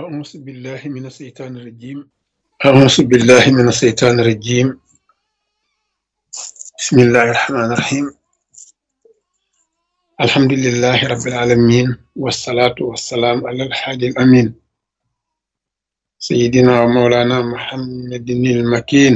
أعوذ بالله من الشيطان الرجيم أعوذ بالله من الشيطان الرجيم بسم الله الرحمن الرحيم الحمد لله رب العالمين والصلاة والسلام على الحاج الأمين سيدنا ومولانا محمد المكين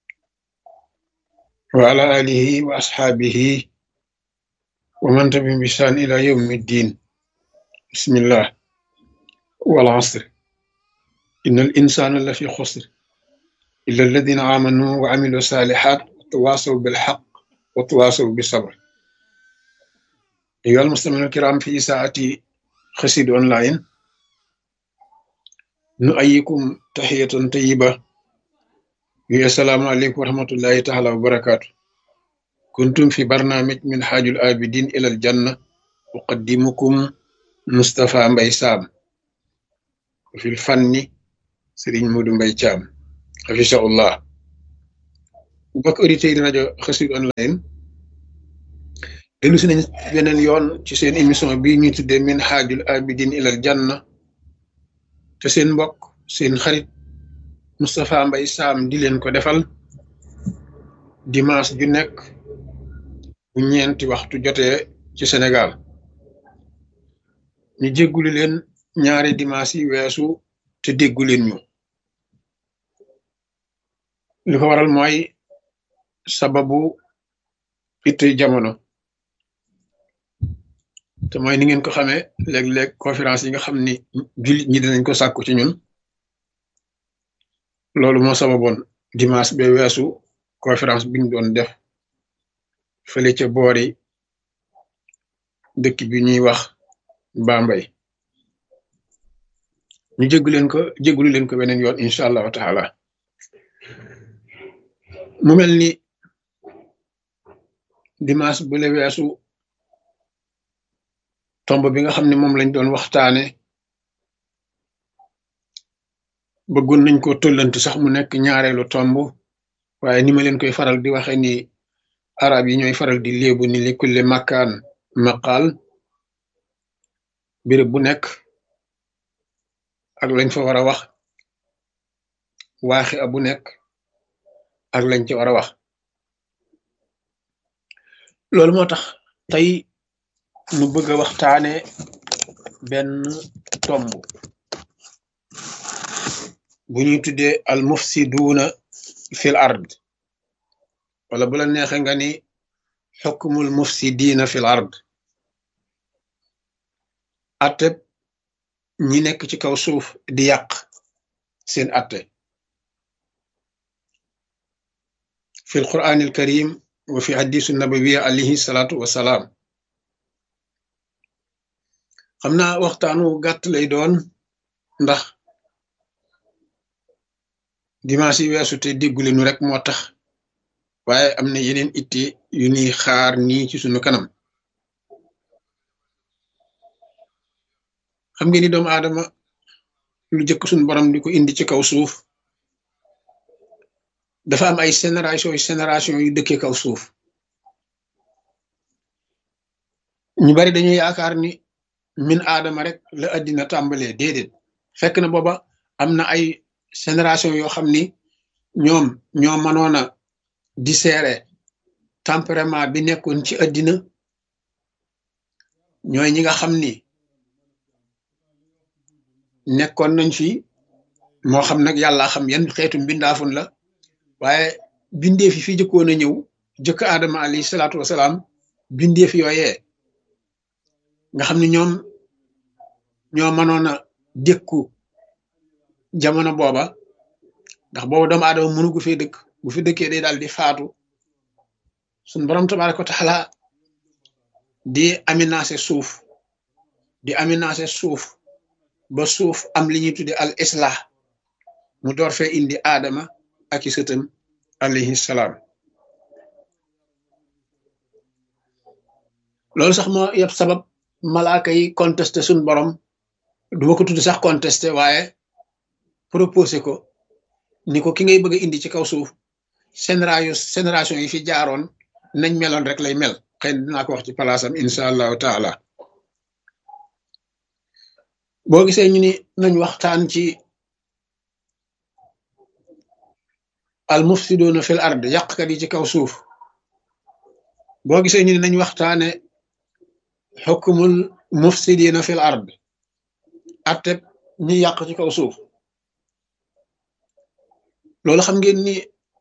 وعلى آله وأصحابه ومن تبعهم بإحسان إلى يوم الدين بسم الله والعصر إن الإنسان لفي خسر إلا الذين آمنوا وعملوا الصالحات وتواصوا بالحق وتواصوا بالصبر أيها المستمعون الكرام في ساعة خسيد أونلاين نؤيكم تحية طيبة السلام عليكم ورحمة الله تعالى وبركاته كنتم في برنامج من حاج الآبدين إلى الجنة أقدمكم مصطفى مبي سام في الفن سيرين مودو مبي تشام حفظه الله mbokk auditeurs yi rajo Xassida online dellu si nañ beneen yoon ci seen émission bi ñuy tuddee min xaajul abidin ilal janna te seen mbokk seen xarit Moustapha Mbaye Sam di leen ko defal dimanche ju nekk bu ñeenti waxtu jotee ci Sénégal ñu jéggulu leen ñaari dimanche yi weesu te déggu leen ñu li ko waral mooy sababu itte jamono te mooy ni ngeen ko xamee léeg-léeg conférence yi nga xam ni jullit ñi dinañ ko sàkku ci ñun loolu moo sababoon dimanche ba weesu conférence bi ñu doon def fële ca boori dëkk bi ñuy wax Bambey ñu jéggu leen ko jéggulu leen ko beneen yoon incha allahu taala mu mel ni dimanche bu le weesu tomb bi nga xam ne moom lañ doon waxtaane bëggoon nañ ko tollanti sax mu nekk ñaareelu tomb waaye ni ma leen koy faral di waxe ni arab yi ñooy faral di léebu ni li kulle makkaan maqaal béréb bu nekk ak lañ fa war a wax waaxi a bu nekk ak lañ ci war a wax loolu moo tax tey nu bëgg a waxtaane benn tomb bu ñuy tuddee al mufsiduuna fil ard wala bu la neexe nga ni xukmul mufsidiina fil ard atteb ñi nekk ci kaw suuf di yàq seen atte fi alquran alkarim wa fi hadisu nabawiya alayhi salaatu wasalaam xam naa waxtaanu gàtt lay doon ndax dimanche yi weesu te déggule nu rek moo tax waaye am na yeneen itte yu ñuy xaar nii ci sunu kanam xam ngeen ni doomu aadama lu jëkk suñu borom di ko indi ci kaw suuf dafa am ay génération yu génération yu dëkkee kaw suuf ñu bari dañuy yaakaar ni min aadama rek la addina tàmbalee déedéet fekk na booba am na ay génération yoo xam ni ñoom ñoo mënoon a dissérer tempérament bi nekkoon ci addina ñooy ñi nga xam ni nekkoon nañ fi moo xam nag yàlla xam yan xeetu mbindaafun la waaye bindeef yi fi jëkkoon a ñëw jëkk aadama alayhi salaatu wasalaam bindeef yooyee nga xam ne ñoom ñoo mënoon a dékku jamono booba ndax booba doomu aadama mënu gu fee dëkk bu fi dëkkee day daal di faatu suñ borom tabaaraka wa taala di aménagé suuf di aménagé suuf ba suuf am li ñuy tudde al islah mu door fee indi aadama ak i sëtam alayhi salaam loolu sax moo yëpp sabab malaaka yi contesté suñ borom duma ko tudd sax contesté waaye proposé ko ni ko ki ngay bëgg a indi ci kaw suuf génération génération yi fi jaaroon nañ meloon rek lay mel xëy na dinaa ko wax ci palaasam incha allahu taala boo gisee ñu ni nañ waxtaan ci al mufsiduna fil ard yàqkat yi ci kaw suuf boo gisee ñu ni nañ waxtaane xukmul mufsidina fil ard atteb ñi yàq ci kaw suuf loolu xam ngeen ni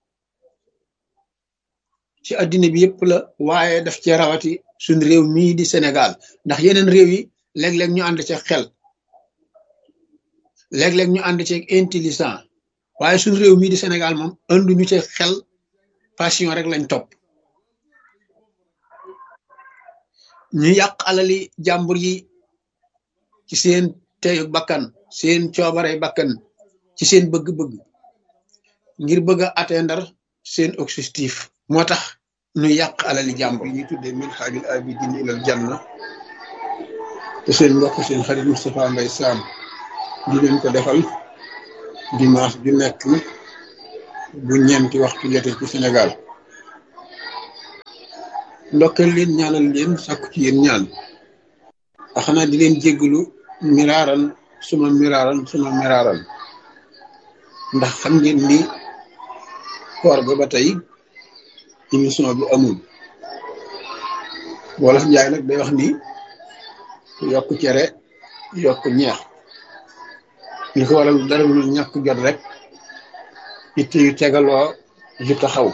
ci addina bi yëpp la waaye daf cee rawati suñ réew mii di Sénégal ndax yeneen réew yi léeg-léeg ñu ànd ci xel léeg-léeg ñu ànd ci intelligent waaye suñ réew mii di Sénégal moom anduñu ci xel passion rek lañ topp ñu yàq alali jàmbur yi ci seen teyu bakkan seen coobare bakkan ci seen bëgg-bëgg ngir bëgg a atteindre seen objectif moo tax ñu yàq alali jàmbur yi ñuy tuddee min xaajul abidin ilal janna te seen mbokk seen xarit Moustapha Mbaye Sam di leen ko defal dimanche ju nekk bu ñeenti waxtu jotee ci Sénégal ndokkal leen ñaanal leen sàkku ci yéen ñaan a xanaa di leen jéggalu miraaran suma miraaran suma miraaran ndax xam ngeen ni koor ga ba tey émission bi amul wolof njaay nag day wax ni yokk cere yokk ñeex li ko waral dara lu ñàkk jot rek itte yu tegaloo yu taxaw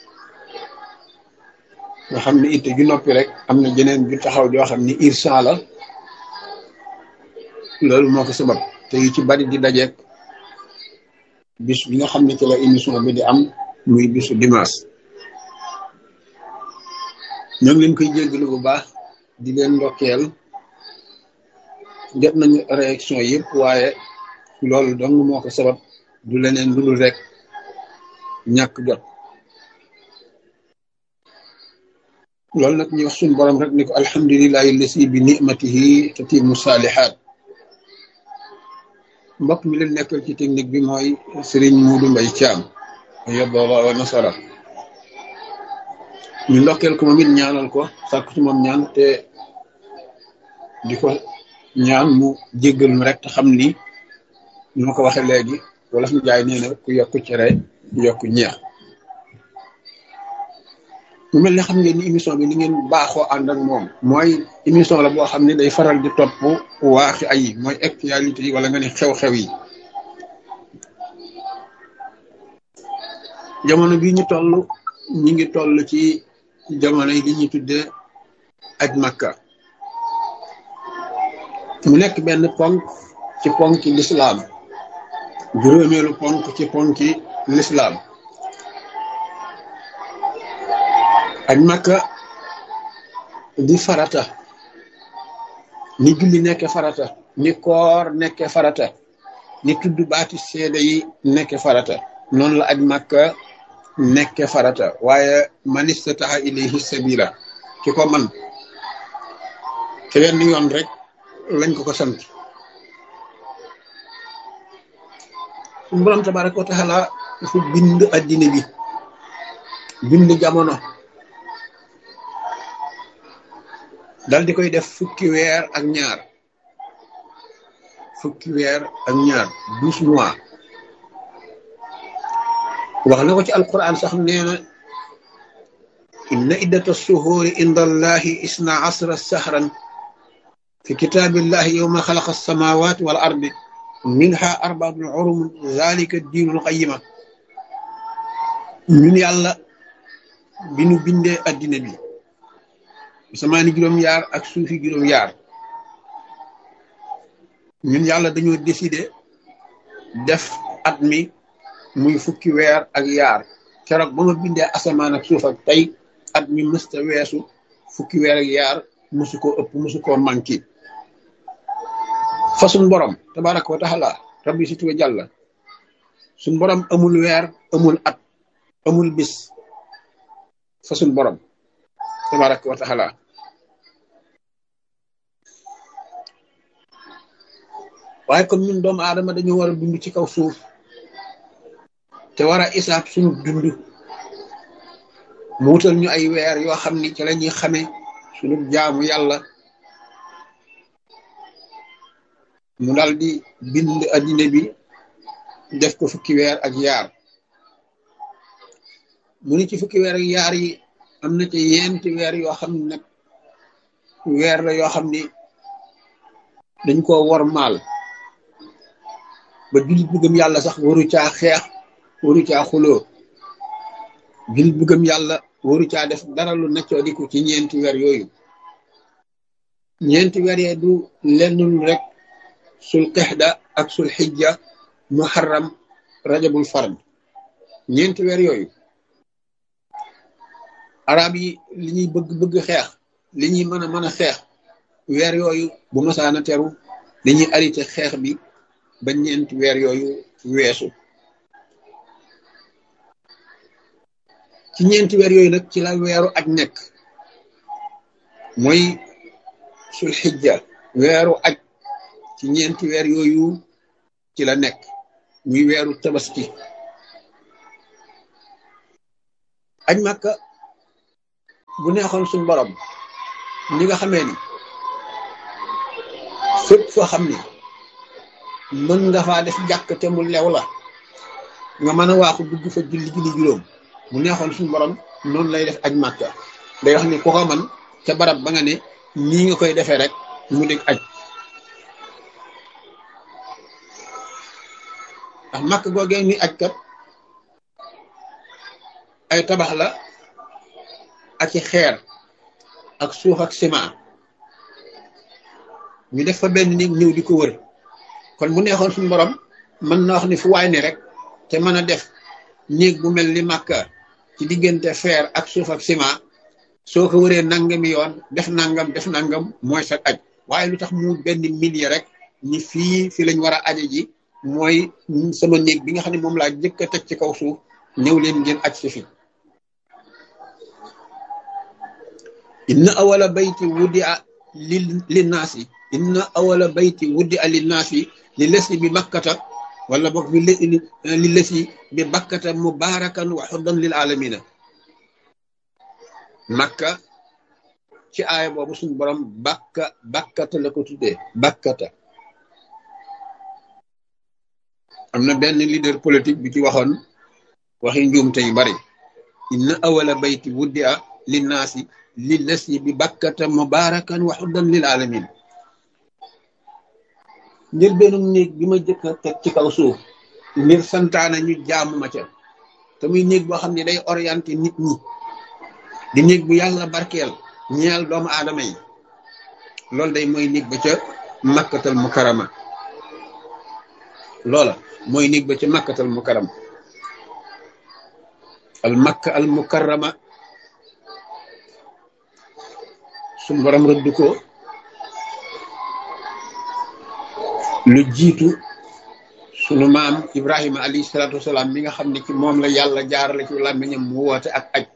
nga xam ne itte ju noppi rek am na jeneen ju taxaw joo xam ni irsan la loolu moo ko sabab te yu ci bari di dajeek bis bi nga xam ne ci la émission bi di am muy bisu dimanche ñoo ngi leen koy jéggalu bu baax di leen ndokkeel jot nañu réaction yëpp waaye loolu dong moo ko sabab du leneen lu dul rek ñàkk jot loolu nag ñu wax suñu borom rek ni ko alhamdulilahi lasi bi nimatihi tatimu saalihaat mbokk mi leen nekkal ci technique bi mooy Serigne Muudu Mbay Caam yobooba wa nasara ñu ndokkeel ko moom it ñaanal ko sàkku ci moom ñaan te di ko ñaan mu jéggal mu rek te xam ni ñu ma ko waxee léegi wala fi jaay nee na ku yokk cere yokk ñeex mu mel ne xam ngeen ni émission bi ni ngeen baaxoo ànd ak moom mooy émission la boo xam ne day faral di topp waaxi ay mooy actualité yi wala nga ne xew-xew yi jamono bi ñu toll ñi ngi toll ci jamono yi li ñuy tuddee aj makka mu nekk benn ponk ci ponki lislaam juróomeelu ponk ci ponki lislaam aj makka di farata ni julli nekke farata ni koor nekke farata ni tudd baati seede yi nekke farata noonu la aj makka nekke farata waaye man istataha ilayhi sabila ki ko man te wenn yoon rek lañ ko ko sant suñu borom tabaraka wa taala dafa bind addina bi bind jamono dal di koy def fukki weer ak ñaar fukki weer ak ñaar douze mois wax na ko ci alquran sax nee na inna iddata suhuuri inda allahi isna asra sahran fi kitaabillahi yowma xalaqa alsamawati wal ardi minha arbaatun urum zalika diinul qayima ñun yàlla bi nu bindee addina bi samaani juróom-yaar ak suufi juróom-yaar ñun yàlla dañoo décider def at mi muy fukki weer ak yaar keroog ba ma bindee asamaan ak suuf ak tey at mi mësta weesu fukki weer ak yaar musu koo ëpp musu koo manqué fa suñ borom tabaraka wa taala rabbi si tuwa jàlla suñ borom amul weer amul at amul bis fa suñ borom tabaraka wa taala waaye comme ñun doomu aadama dañu war a dund ci kaw suuf te war a isaab suñu dund mu wutal ñu ay weer yoo xam ni ci la ñuy xamee suñu jaamu yàlla mu dal di bind addina bi def ko fukki weer ak yaar mu ni ci fukki weer ak yaar yi am na ci yenti weer yoo xam ne nag weer la yoo xam ni dañ koo wor maal ba jullit bu gëm yàlla sax waru caa xeex waru caa xuloo jullit bu gëm yàlla waru caa def dara lu naccoo diku ci ñeenti weer yooyu ñeenti weer yee du lennul rek sul qixda ak sul xijja muharram rajabul fard ñeenti weer yooyu arab yi li ñuy bëgg bëgg xeex li ñuy mën a mën a xeex weer yooyu bu masaana teru dañuy arrêté xeex bi ba ñeenti weer yooyu weesu ci ñeenti weer yooyu nag ci la weeru aj nekk mooy sul xijja weeru aj ci ñeenti weer yooyu ci la nekk muy weeru tabaski aj màkka bu neexoon suñ borom ni nga xamee ni fépp foo xam ni mën nga faa def jàkk te mu lew la nga mën a waaxu dugg fa julli julli juróom bu neexoon suñ borom noonu lay def aj màkka day wax ni ku ko man ca barab ba nga ne nii nga koy defee rek mu dégg aj ndax màkk googee ni aj kat ay tabax la ak i xeer ak suuf ak ciment ñu def fa benn néeg ñëw di ko wër kon bu neexoon suñu borom mën na wax ni fu waay ne rek te mën a def néeg bu mel ni màkka ci diggante feer ak suuf ak ciment soo ko wëree nangami yoon def nangam def nangam mooy sa aj waaye lu tax mu benn millier rek ni fii fi lañ war a aje ji mooy sama néeg bi nga xam ne moom laa jëkk a teg ci kaw suuf ñëw leen ngeen aj si fi inna awala bayti wuddi a li linnaasi inna awala bayti wuddi a linnaasi li lesi bi bakkata wala boog bi li lesi bi bakkata mubarakan wa xuddan lil alamina makka ci aaya boobu suñu borom bakka bakkata la ko tuddee bakkata am na benn leader politique bi ci waxoon waxi njuumte yu bari inna awala bayti wuddi a linnaasi li lesi bi bakkata mubarakan wa xuddan lil alamin ngir benn néeg bi ma jëkk a teg ci kaw suuf ngir santaana ñu jaamu ma ca te muy néeg boo xam ne day orienté nit ñi di néeg bu yàlla barkeel ñeel doomu aadama yi loolu day mooy néeg ba ca makkatal mukarama loola mooy néeg ba ca makkatal mukarama al makka al mukarama suñu borom rëdd ko lu jiitu sunu maam Ibrahima alayhi salaatu wasalaam mi nga xam ne ci moom la yàlla jaarale ci làmmiñam mu woote ak aj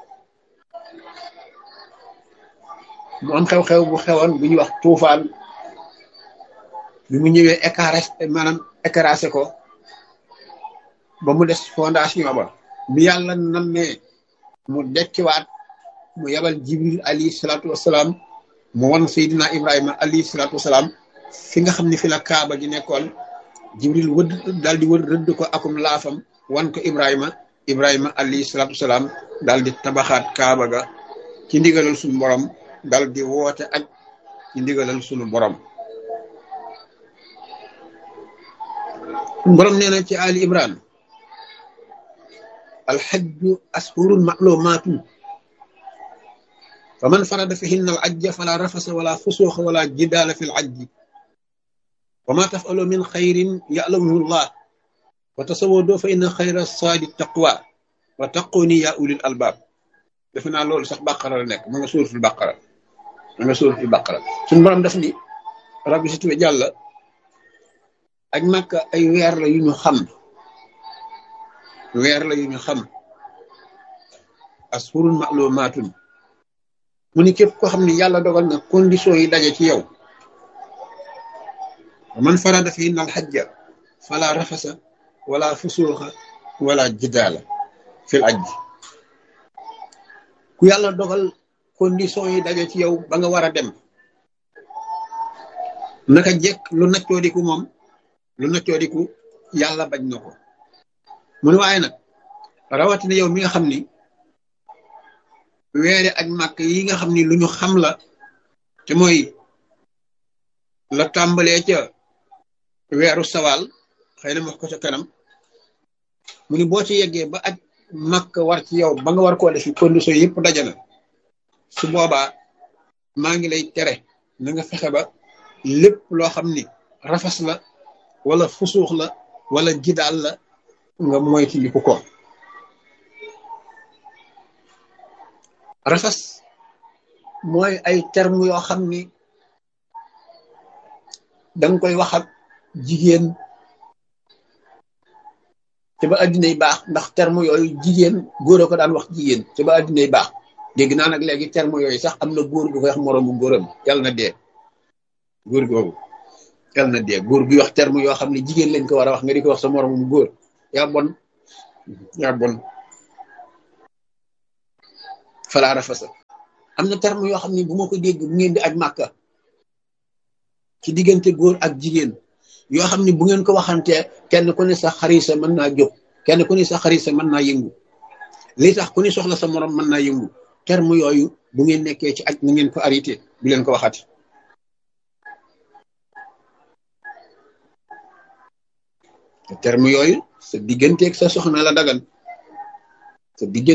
mu am xew-xew bu xewoon bu ñuy wax tuufaan bi mu ñëwee écaré maanaam écrasé ko ba mu des fondation ba bi yàlla nammee mu dekkiwaat mu yabal jibril alayhi salaatu wasalaam mu wan Seydina Ibrahima alayhi salaatu wasalaam fi nga xam ne fi la kaaba gi nekkoon jibril wëdd daal di wër rëdd ko akum laafam wan ko Ibrahima Ibrahima alayhi salaatu wasalaam daal di tabaxaat kaaba ga ci ndigalal suñu borom daal di woote ak ci ndigalal suñu borom. borom nee na ci Ali Imran alxajju ashurun maclumaatun faman farada fihinna al ajja fala rafasa wala fusuuxa wala jidaala fi l ajji wa ma tafalu min xayrin yalamuhu llah wa tasawwadoo fa inna xayra saadi taqwa wa taquni ya ulil albaab defe naa loolu sax bàqara la nekk ma nga suuratul bàqara ma nga suuratul bàqara suñu borom def ni rabbi si tuwe jàlla ak Makka ay weer la yu ñu xam weer la yu ñu xam ashurun ma'lumaatun mu ni képp koo xam ne yàlla dogal na condition yi daje ci yow man farada fi innal xajja fala rafasa wala fusuuxa wala jidaala fil ajji ku yàlla dogal condition yi daje ci yow ba nga war a dem naka jekk lu naccoodiku moom lu naccoodiku yàlla bañ na ko mu ne waaye nag rawatina yow mi nga xam ni weere ak màkk yi nga xam ni lu ñu xam la te mooy la tàmbalee ca weeru sawaal xëy na wax ko ca kanam mu ni boo ci yeggee ba aj màkk war ci yow ba nga war koo def condition yëpp dajana su boobaa maa ngi lay tere na nga fexe ba lépp loo xam ni rafas la wala fusuux la wala jidaal la nga moyti liku ko rafas mooy ay terme yoo xam ni danga koy wax ak jigéen te ba addinay baax ndax terme yooyu jigéen góor a ko daan wax jigéen te ba addinay baax dégg naa nag léegi terme yooyu sax am na góor gu koy wax moroomu góoram yàlla na dee góor googu yàlla na dee góor guy wax terme yoo xam ne jigéen lañ ko war a wax nga di ko wax sa moroomu góor yaa bon yaa bon falaa rafasa am na terme yoo xam ne bu ma ko dégg bu ngeen di aj màkka ci diggante góor ak jigéen yoo xam ne bu ngeen ko waxantee kenn ku ne sa xarisa mën naa jóg kenn ku ne sa xarisa mën naa yëngu li tax ku ne soxla sa morom mën naa yëngu terme yooyu bu ngeen nekkee ci aj na ngeen ko arrêté bu leen ko waxati terme yooyu sa digganteeg sa soxna la dagan sa diggante